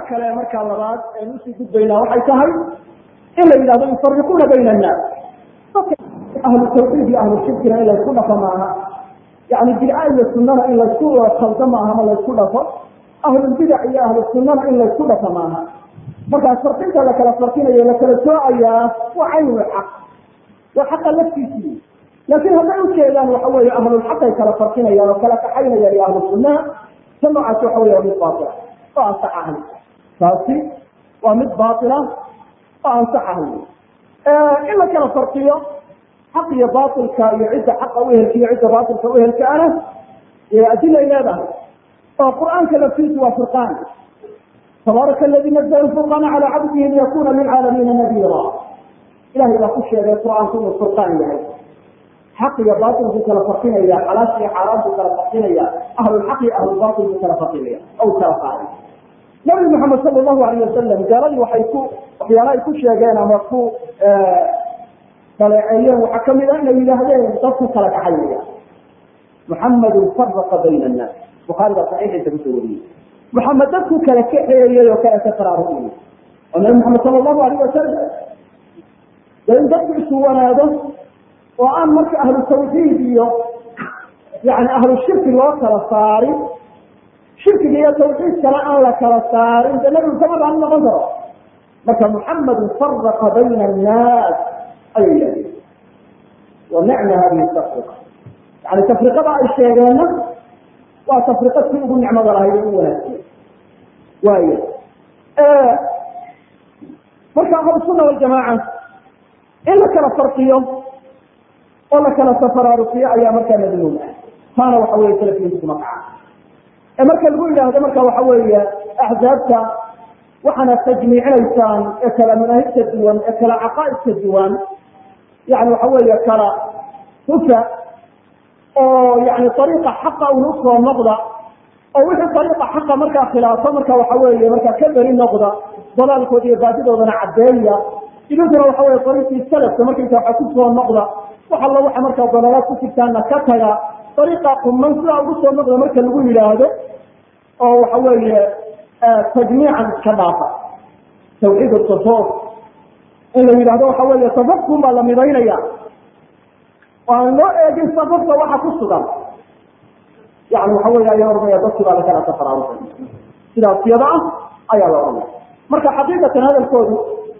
kale markaa labaad aynu usii gudbaynaa waxay tahay in la yidhahdo yufariquuna bayna annaas dadka ahlu tawxiid iyo ahlu shirkina in laysku dhafo maaha yani bidca iyo sunana in laysku khaldo maaha ma laysku dhafo ahlulbidac iyo ahlu sunana in laysku dhafo maaha markaas farqinta la kala farqinayo la kala soocayaa waa caynul xaq waa xaqa laftiisii laakiin hadday ujeedaan waxa weeye ahlulxaqay kala farqinayaan oo kala kaxaynayaan iyo ahlu sunnaha ta noocaasi waxa wey waa mid baatila oo ansax ahay taasi waa mid baatila oo ansax ahay in la kala farqiyo xaq iyo baatilka iyo cidda xaqa uhelka iyo cidda baatilka uhelka ana adilay leedahay oo qur'aanka laftiisu waa furqaan tabaaraka aladi nazla lfurqaana calaa cabdihi liyakuna lilcaalamiina nadiira ilahay baa ku sheegay qur'aanku inuu furqaan yahay xaq iyo baatilku kala farqinaya xalaasha iyo xaaraantu kala farqinaya ahlulxaq iyo ahlulbaatil buu kala farqinaya aw kala qaaday nabi maxamed sala allahu alayh wasalam gaaladii waxay ku waxyaala ay ku sheegeen ama ku daleeceeyeen waxaa kamid a inay yidhaahdeen dadku kala kaxaynaya muxamedun faraqa bayna annaas bukhaari baa saxiixiisa kusoo wariyey muxamed dadku kala kaxeeyey oo kala ka faraariyey oo nabi maxamed sala allahu alayh wasalam de in dadku isu wanaado oo aan marka ahlu tawxiid iyo yani ahlu shirki loo kala saarin shirkiga iyo tawxiidkana aan la kala saarin de nabigu kama baan noqon karo marka muxamedun faraqa bayna annaas ayay yidhahdeen wa nicma hadihi tafriqa yani tafriqada ay sheegeenna waa tafriqa si ugu nicmada lahayd oo u wanaagsan waaya marka ahlusunna waljamaaca in la kala farqiyo oo la kala tafaraaruqiyo ayaa markaa madmuum ah taana waxa weye salafiyintu kuma kaca ee marka lagu yidhaahdo marka waxa weeye axzaabta waxaana tajmiicinaysaan ee kala manaahibta duwan ee kala caqaa'idka duwan yani waxa weeye kala hufa oo yani ariiqa xaqa un usoo noqda oo wixii ariiqa xaqa markaa khilaafo marka waxa weeye markaa ka beri noqda dalaalkooda iyo baadidoodana caddeeya idinkuna waxa weye ariiqii salafka markaysa waxa kusoo noqda wax allo waxa markaa dalaalaad ku jirtaana ka taga ariiqa quman sidaa ugu soo noqda marka lagu yidhaahdo oo waxa weeye tajmiican iska dhaafa tawxiid tasawuf in la yidhahdo waxa weeye tasafkun baa la midaynaya oo aan loo eegin safafka waxa ku sugan yani waxa wey ayaa oranaya dadkii baa lakala tafaraaruqay sidaas yada ah ayaa la oranaya marka xaqiiqatan hadalkoodu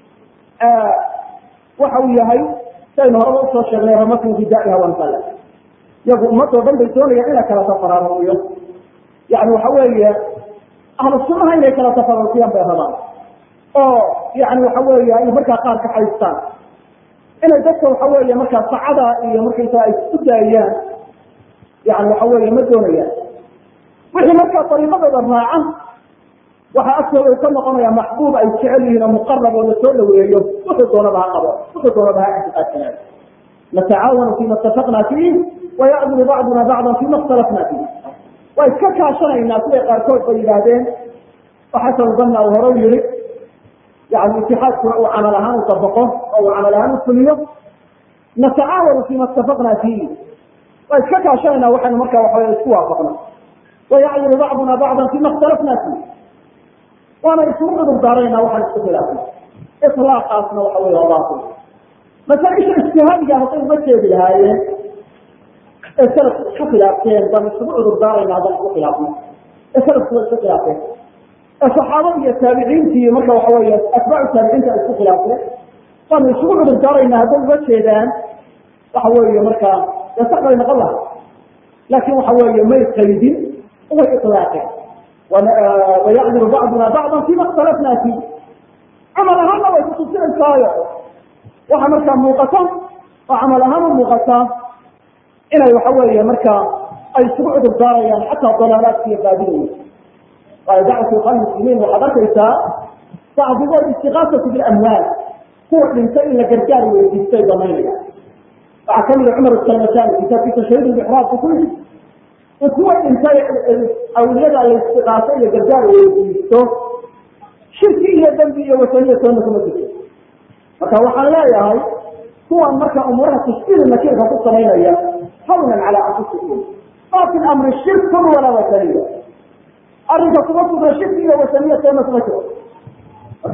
waxa uu yahay saynu horaba usoo sheegnay ramatn bidaaiha wansala iyagu ummadoo dhan bay doonayaan ina kala tafaraaruqiyo yani waxa weeye ahlu sunnaha inay kala tafaraaruqiyaan bay rabaan oo yani waxa weeye ay markaa qaar ka haystaan inay dadka waxa weeye markaa sacada iyo markaysaa ay isku daayaan yani waxa weeye ma doonayaan wixii markaa ariiqadooda raaca waxa agtooda ka noqonaya maxbuub ay jecel yihiin oo muqarab oo lasoo dhaweeyo wuxuu doonaba ha qabo wuxuu doonaba ha ictiqaadsanaado natacaawanu fima itafaqna fiih wayacduru bacduna bacdan fima ikhtalafna fiih waa iska kaashanaynaa siday qaarkood bay yidhaahdeen oo xasan banna uu hore yihi yani itixaadkuna uu camal ahaan u dabaqo oo uu camal ahaan u fuliyo natacaawanu fima itafaqna fiih waa iska kaashanayna waxaynu markaa waxaw isku waafaqna wayacduru bacduna bacdan fima ikhtalafna fiih waana isugu cudur daarayna waxaan isku khilaafna ilaaqaasna waxa wey waa baatil masaaisha ijtihaadiga hadday uga jeedi lahaayeen ee salafku isku khilaafteen baan isugu cudur daarayna haddaan isku khilaafno ee salafku waa isku khilaafeen ee saxaabada iyo taabiciintii marka waxa wey atbaacu taabiciinta ay isku khilaafeen baanu isugu cudur daarayna hadday uga jeedaan waxa weeye markaa dee sax bay noqon lahay laakin waxa weeye may qaydin way ilaaqeen wayacduru bacduna bacdan fima ikhtalafna fiih camal ahaanna way kutusinaysayo waxa markaa muuqata oo camal ahaan u muuqata inay waxa weeye markaa ay isugu cudur daarayaan xataa dalaalaadka iyo baadidooda waayo dacwatu ikhwan muslimiin waxaad arkaysaa bacdigood istiqaasatu bilamwaal kuwa dhintay in la gargaar weydiistay damaynaya waxaa kamida cumar salmatani kitaabkiisa shahiid bixraabku ku yii in kuwa dhintay awliyada la istiqaaso iyo gargaar weydiisto shirki iyo dembi iyo wasaniya toona kuma jirto marka waxaan leeyahay kuwan marka umuuraha tashkiil nakirka ku samaynaya hawnan calaa anfusikum ma fi lamri shirkun walaa wasaniya arrinka kuma sugna shirki iyo wasaniya toona kuma jiro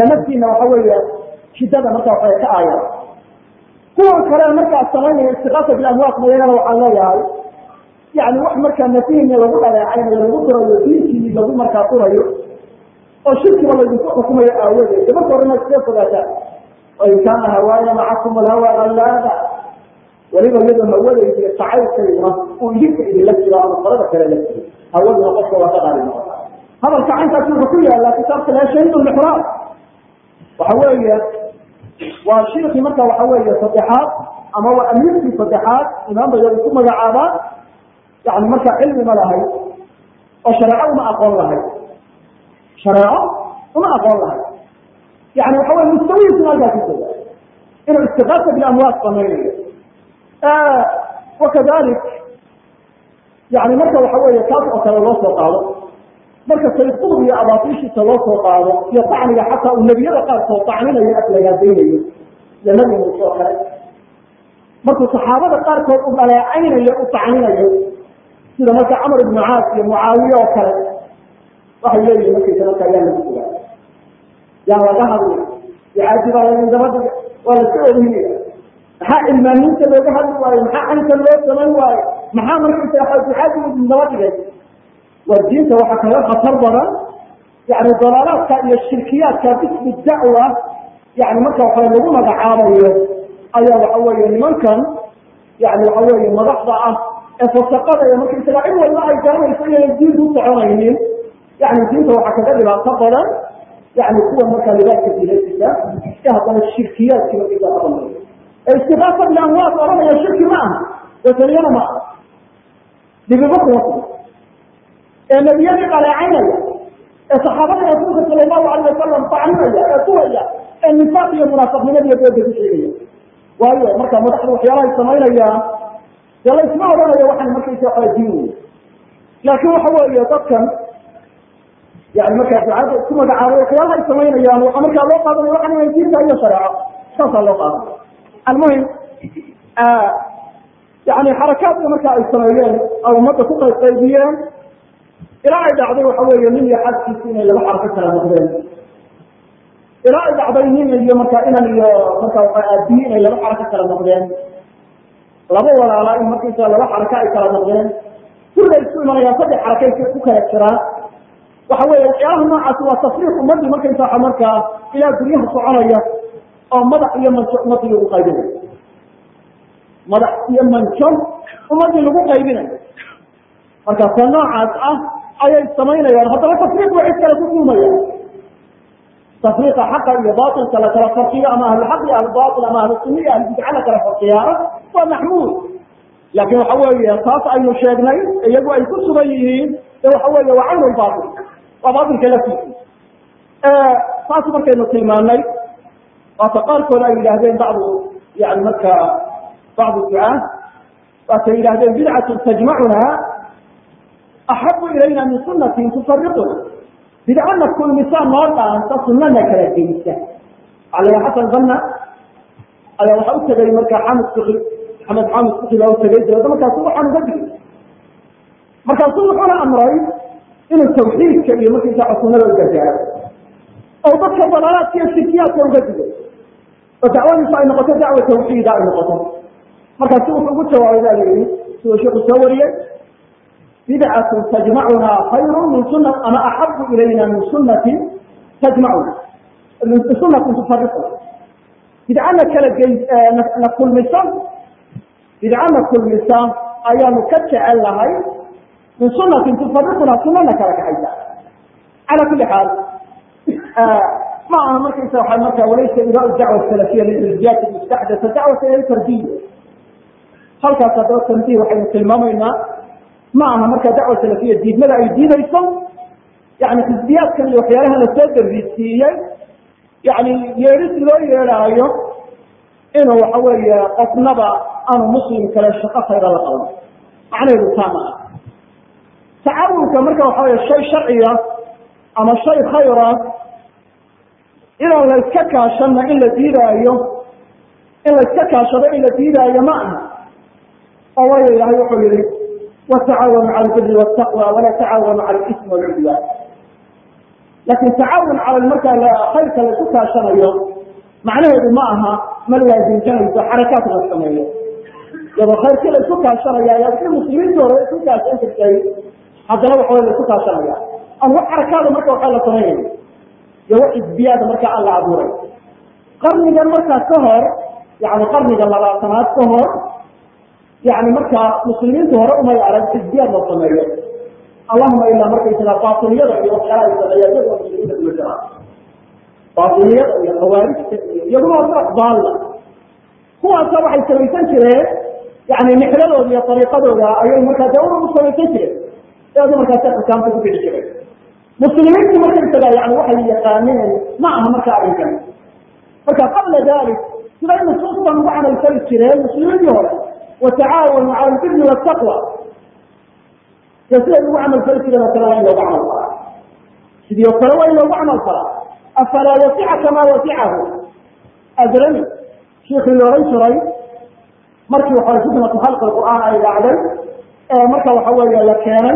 marka naftiina waxa weeye shidada marka waxay ka aayaan kuwan kale markaa samaynaya istiqaasa bilamwaat mayagana waxaan leeyahay yani wax markaa nafihiina lagu dhaleecaynayo lagu durayo diinkii lagu markaa durayo oo shirkiba laydinku xukumayo aawadeed de marka horena iskaga fogaataan wain kaana hawaaya macakum alhawa allaada weliba iyadoo hawadayda iyo jacaylkayduna uu idinka idinla jiro ama qolada kale la jiro hawaduna qofka waa ka qaali noqota hadalka caynkaasi wuxuu ku yaallaa kitaabka la shahiid lixraam waxa weeye waa shirkii marka waxa weeye saddexaad ama waa amiirkii saddexaad imaamba yadu ku magacaabaa yani markaa cilmi ma lahay oo shareeco uma aqoon lahay shareeco uma aqoon lahay yani waxa weye mustawihiisuna halkaa ku jooga inuu istiqaasa bilamwaat samaynayo wakadalik yani marka waxa weeye taas oo kale loo soo qaado marka sayqud iyo abaatiishiisa loo soo qaado iyo tacniga xataa uu nebiyada qaarkood tacninayo aflagaadaynayo iyo nabi muuse oo kale markuu saxaabada qaarkood u dhaleecaynayo u tacninayo sida marka camar ibnu caas iyo mucaawiye oo kale waxay leeyihin markaysa marka yaa lagu sugaa yaa laga hadlay icaadi baa laydin daba dhiga waa laska orinaya maxaa cilmaaniinta looga hadli waayo maxaa caynka loo samayn waayo maxaa markaysa icaadi idin daba dhigay waa diinta waxaa kaga khatar badan yani dalaalaadka iyo shirkiyaadka bismi dacwa yani marka waxa lagu magacaabayo ayaa waxa weeye nimankan yani waxa weeye madaxda ah ee fasaqada iyo markaysaga cid walba ay garanayso inaynan diinta u soconaynin yani diinta waxaa kaga dhibaato badan yani kuwa markaa libaadka diinaysiisa ee haddana shirkiyaadkii markaysa qabanay ee istiqaasa bilamwaat oranaya shirki ma aha wataniyana ma aha dhibibo kuma sugan ee nebiyadii dhaleecaynaya ee saxaabada rasuulka sala allahu alayh wasalam tacninaya ee kuwaya ee nifaaq iyo munaafiqnimadiiyo dooda ku sheegaya waayo marka madaxdu waxyaalahay samaynayaan dee la isma odhanayo waxaan markaysa waa diin wey laakiin waxa weeye dadkan yani markaa ducada isku magacaabay waxyaalaha ay samaynayaan waxaa markaa loo qaadanaya waxaan inay diinta iyo shareeco saasaa loo qaadanaya almuhim yani xarakaadka marka ay sameeyeen oo ummadda ku qaybqaybiyeen ilaa ay dhacday waxa weeye nin iyo xadkiisi inay laba xarako kala noqdeen ilaa ay dhacday nin iyo markaa inan iyo markaa waa aabiye inay laba xarako kala noqdeen laba walaala in markaysa laba xarako ay kala noqdeen kulla isku imanayaan saddex xarakay ku kala jiraan waxa weeye waxyaalaha noocaasi waa tasriix ummadii markaysa waxa markaa ilaa guryaha soconaya oo madax iyo manjo ummadii lagu qaybinayo madax iyo manjo ummadii lagu qaybinayo markaasa noocaas ah ayay samaynayaan haddana tafriiq ba cid kale ku duumayaan tafriiqa xaqa iyo bailka la kala farqiyo ama ahluxaq iyo ahlubail ama ahlusunna iyo ahlubidca la kala farqiyaana waa maxmuud laakin waxa weeye taas aynu sheegnay iyagu ay ku sugan yihiin de waxa weeye waa cayn lbail waa bailka laftiisa taas markaynu tilmaanay waata qaarkood ay yidhaahdeen bacdu yani marka bacdu ducaa waatay yidhahdeen bidcatu tajmacuna axabu ilayna min sunatin tufariquna bidcana kulmisaan noo dhaanta sunana kala geysa ala xasan banna ayaa waxa u tegay marka xamid suki maxamed xamid suki baa utegay dabedna markaasu waxaan uga digay markaasu wuxuuna amray inuu tawxiidka iyo markaysaa sunada u gargaaro oo dadka dalaalaadka iyo shirkiyaadka uga digay oo dacwadiisu ay noqoto dacwa tawxiida ay noqoto markaasu wuxuu ugu jawaabay baa la yihi siduu sheeku soo wariyey bidcatu tajmacuna khayru min suna ama axabu ilayna min sunati tajmacuna min sunatin tufariquna bidcana kala gey na kulmisa bidcana kulmisa ayaanu ka jecel lahay min sunatin tufariquna sunana kala kaxaysa cala kuli xaal ma aha markaysa waa marka walaysa idaa dacwa salafiya lilirjiyati mustaxdasa dacwata ila tarbiya halkaas haddaba tanbiih waxaynu tilmaamaynaa ma aha marka dacwa salafiya diidmada ay diidayso yani xisbiyaadkan iyo waxyaalaha lasoo darisiiyey yani yeedhis loo yeedhaayo inuu waxa weeye qofnaba aanu muslim kale shaqo khayra la qaban macnaheedu taa ma ah tacaawunka marka waxa weye shay sharciya ama shay khayra inaan la iska kaashana in la diidaayo in la iska kaashado in la diidaayo ma aha oo waayo ilahay wuxuu yihi watacaawanu cala albiri wtaqwa walaa tacaawanu cala alismi walcudwaan laakin tacaawun cala markaa khayrka laisu kaashanayo macnaheedu ma aha maligaa dinjanayso xarakaad la sameeyo iyadoo khayrkii laisu kaashanaya ayaa si muslimiinta hore isu kaashan jirtay haddana waxaway laisu kaashanaya aan wax xarakaada marka waxaa la samaynaya iyo wax xisbiyaada markaa aan la abuuray qarnigan markaa ka hor yani qarniga labaatanaad ka hor yani markaa muslimiinta hore umay arag xisbiyaad la sameeyo allahuma ilaa markaysaga baatiliyada iyo waxyaala ay sameeyaan iyagoo muslimiinta kuma jiraan baatiliyada iyo khawaarijta iyo iyaguna waa firaq daalla kuwaasa waxay samaysan jireen yani nixladooda iyo ariiqadooda ayay markaa dawra u samaysan jireen eedu markaasi xukaamta ku bixi jireen muslimiintu markaysaga yani waxay yaqaaneen ma aha marka arrinkan marka qabla dalik siday nusuustan ugu camalfali jireen muslimiintii hore watacaawanu cala albiri wataqwa iyo siday ugu camalfali jireen oo kale waa in loogu camal falaa sidii oo kale waa in loogu camal falaa afalaa wasica kamaa wasicahu adrami shiikii loolan jiray markii waxa fitnatu khalqi qur'aan ay dhacday ee marka waxa weeye la keenay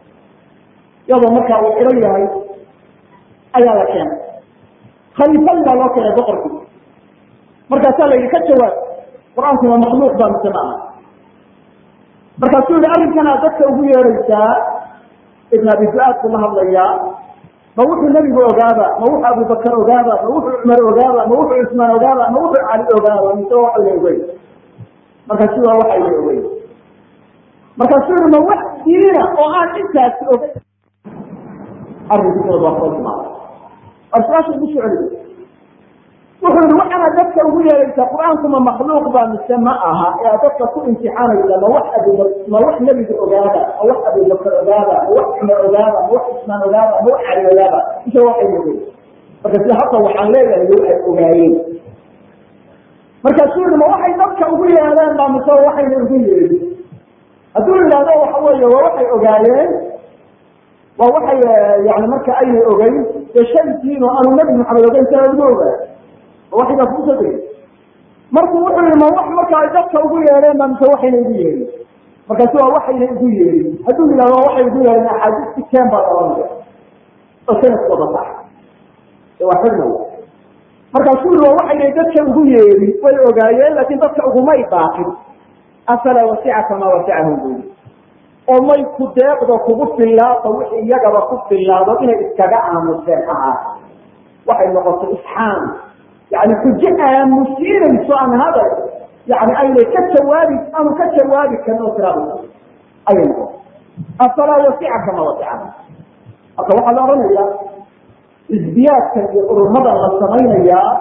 iyadoo marka uu xiran yahay ayaa la keenay khaliifadii baa loo keenay boqorkii markaasaa la yidhi ka jawaab qur-aanku waa makhluuq baa mise maaha markaasuu yihi arrinkanaa dadka ugu yeeraysaa ibn abi fuaad buu la hadlayaa ma wuxuu nebigu ogaaba ma wuxuu abubakar ogaaba ma wuxuu cumar ogaaba ma wuxuu cusmaan ogaaba ma wuxuu cali ogaaba mise waxayna ogeyn markaasu waa waxayna ogeyn markaasuu yihi ma wax diina oo aan intaasi ogeyn arrinkiisooda waa soo timaada war su-aasha igu soo celiyo wuxuu yihi waxaana dadka ugu yeeraysaa qur-aanku ma makhluuq baa mise ma aha ee aad dadka ku imtixaanaysa ma wax abu ma wax nebiga ogaaba ma wax abubakar ogaaba ma wax cumar ogaaba ma wax cusmaan ogaaba ma wax cali ogaaba mise waxay ogeyn marka sida hadda waxaan leeyahay lo ay ogaayeen markaasuu yihi ma waxay dadka ugu yeedeen baa mise waxayna ugu yeedin hadduu yidhahdo waxa weeye waa waxay ogaayeen waa waxay yani marka aynay ogeyn dee shay diin oo aanu nabi maxamed ogeyn sana lagu ogaa waxigaa kuusoo degay markuu wuxuu yihi ma wax marka ay dadka ugu yeedheen ba mise waxayna igu yeedhin markaasu waa waxayna igu yeedhin hadduu yidhahdo waa waxay igu yeedhin axaadiistii keen baa oranaya oo sanadkooda sax ee waa xidnaya markaasuu yihi waa waxaynay dadka ugu yeedhin way ogaayeen laakiin dadka ugumay baaqin afalaa wasica kamaa wasicahum buu oo may ku deeqdo kugu fillaado wixii iyagaba ku fillaado inay iskaga aamuseen ahaa waxay noqotay isxaan yani xujo aamusiinayso aan hadal yani aynay ka jawaabi aanu ka jawaabi karin oo tiraada ayay noqotay afalaa wasica kama wasica marka waxaa la odhanayaa xisbiyaadkan iyo ururmadan la samaynayaa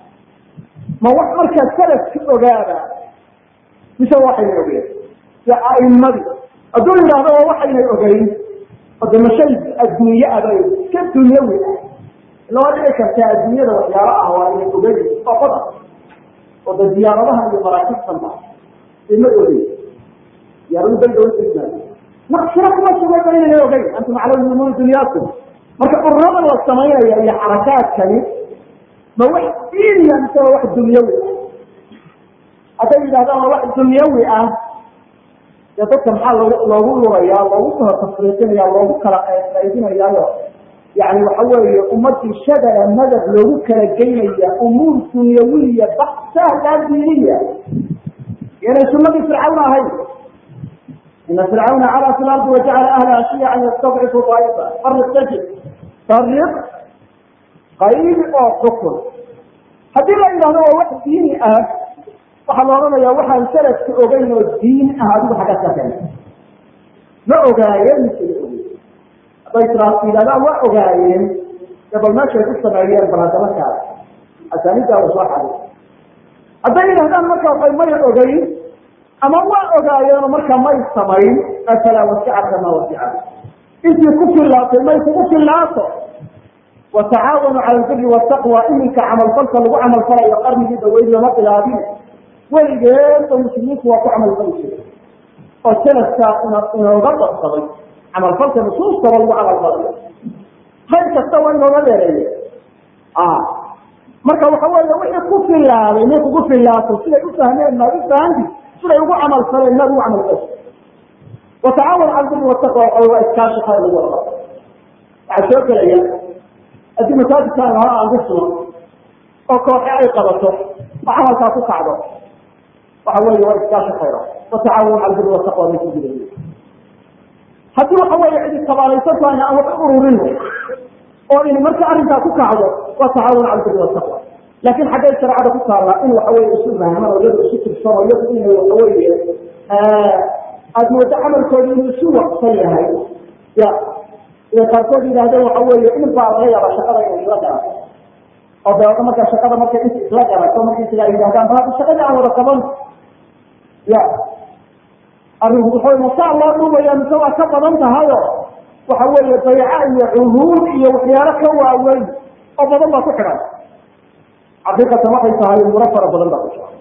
ma wax markaa salafki ogaaba mise waxayna ogeyn si aimadii hadduu yidhaahdo waa waxaynay ogeyn ode mashay adduunye aba iska dunyawi ah ila waa dhici kartaa adduunyada waxyaalo ah waa inay ogeyn oo qodan oo de diyaaradaha iyo maraakibtanta ima ogeyn diyaaradu daldawa naqsina kuma sugayba inayna ogeyn antum aclamu umuuri dunyaakum marka ururadan la samaynaya iyo xarakaadkani ma wax diiniya mise waa wax dunyawi ah hadday yidhahdaan waa wax dunyawi ah dee dadka maxaa loo loogu lurayaa loogu kala tafriiqinaya loogu kala qaybinayaayo yani waxa weeye ummadii shadala madab loogu kala geynaya umuur dunyawiya baksa laa diiniya inay sunadii fircawn ahayn ina fircawna calaa fi lardi wajacala ahlaha shiyacan yastadcifu daa'ifa fariq tajid fariq qayb oo xukun haddii la yidhahdo waa wax diini ah waxaa la odhanayaa waxaan salafka ogeyn oo diin ah adigu xagga sakeen ma ogaayeen mise ma ogeyn hadday tira yidhahdaan waa ogaayeen dee bal meeshay ku sameeyeen bal haddama kaada asaanidaa u soo xaday hadday yidhahdaan marka waxay may ogeyn ama waa ogaayeenoo marka may samayn afalaa wasica kamaa wasica intii ku fillaatay may kugu fillaato watacaawanu cala albiri wataqwa iminka camalfalka lagu camalfalayo qarnigii dhaweyd lama bilaabin weligeed oo muslimiinku waa ku camalfali jiray oo sanadkaa inooga darsaday camalfalka nusuustaba lagu camalfalayo hayr kasta waa inooga dheereeye marka waxa weeye wixii ku filaaday may kugu filaato siday u fahmeen maad u fahanti siday ugu camalfaleen maad ugu camalfal watacaawan cala albiri wataqwa waa iskaashi khayr lagu wada waxaa soo gelaya haddii masaajidkaan lahaa aan dhisno oo kooxe ay qabato oo camalkaa ku kacdo waxa weeye waa iskaashi khayra watacaawanu cala albiri wataqwa bay ku jiray haddii waxa weeye cidi tabaalaysan tahayna aan wax ururino oo in marka arrinkaa ku kacdo waa tacaawun cala albiri wataqwa laakin xaggay shareecada ku taallaa in waxa weye isu rahman oo iyadu isu tirsano iyadu inay waxa weeye aada moodo camalkooda inuu isu waqsan yahay ya ida qaarkood yidhahdeen waxa weeye in baa laga yaaba shaqada inay isla garato oo dabeeto marka shaqada markay int isla garato markay sidaa yidhahdaan bal hadda shaqadii aan wada qaban ya arrinku wuxuu masaa loo dhumaya mise waa ka badan tahayo waxa weeye bayca iyo cuhuud iyo waxyaalo ka waaweyn oo badan baa ku xidhan xaqiiqatan waxay tahay umuro fara badan baa ku jira